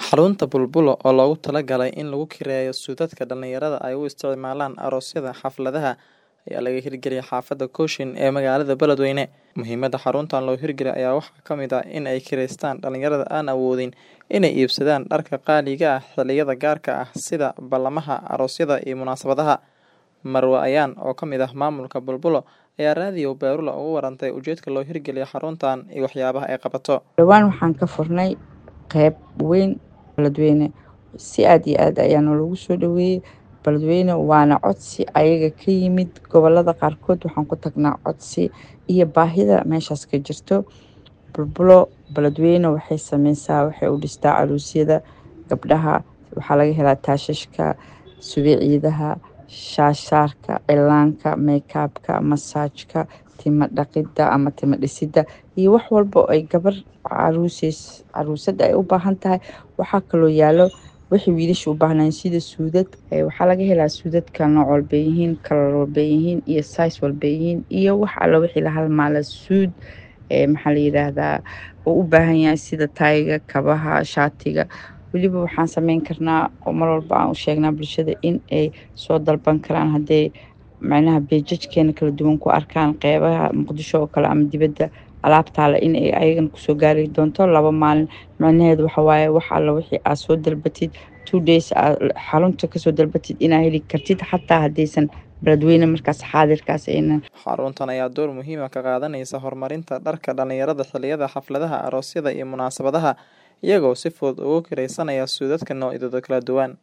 Xarunta Bulbul oo loogu talagalay in lagu kireeyo suudadka dhalinyarada ay u isticmaalaan aroosyada, xafladaha, ayaa laga hirgeliyay xaafadda Cochin ee magaalada Beledweyne. Muhiimadda xaruntan loo hirgeliyay ayaa waxaa ka mid ah in ay kireystaan dhalinyarada aan awoodin inay iibsadaan dharka qaaliga ah xilliyada gaarka ah sida ballamaha, aroosyada iyo munaasabadaha. Marwo Ayaan, oo ka mid ah maamulka Bulbul, ayaa raadiyo Baaruula uga warantay ujeedka loo hirgeliyay xaruntan iyo waxyaabaha ay qabato. dhowaan waxaan ka furnay qeyb weyn beledweyne si aad iyo aad ayaa nalagu soo dhaweeyey beledweyne waana codsi ayaga ka yimid gobolada qaarkood waxaan ku tagnaa codsi iyo baahida meeshaas ka jirto bulbulo beledweyne waxay sameysaa waxay u dhistaa caruusyada gabdhaha waxaa laga helaa taashashka subiciidaha shaashaarka cilaanka meykabka masaajka timo dhaqidda ama timo dhisidda iyo wax walba oo ay gabar caruuseys caruusada ay u baahan tahay waxaa kaloo yaalo wixii wiilasha u baahnayn sida suudad ee waxaa laga helaa suudadka nooc walbay yihiin kalar walbay yihiin iyo size walbay yihiin iyo wax alla wixii la halmaala suud ee maxaa la yidhaahdaa oo u baahan yahay sida tayga kabaha shaatiga weliba waxaan sameyn karnaa oo mar walba aan u sheegnaa bulshada in ay soo dalban karaan hadday macnaha beejajkeena kala duwan ku arkaan qeybaha muqdisho oo kale ama dibadda alaabtaale in ay ayagana kusoo gaari doonto laba maalin macnaheedu waxa waaye wax alla wixii aad soo dalbatid two days aad xarunta kasoo dalbatid inaad heli kartid xataa haddaysan beledweyne markaas xaadirkaas aynan Xaruntan ayaa door muhiim ah ka qaadanaysa horumarinta dharka dhalinyarada xilliyada xafladaha, aroosyada iyo munaasabadaha, iyagoo si fudud ugu kireysanaya suudadka noocyadooda kala duwan.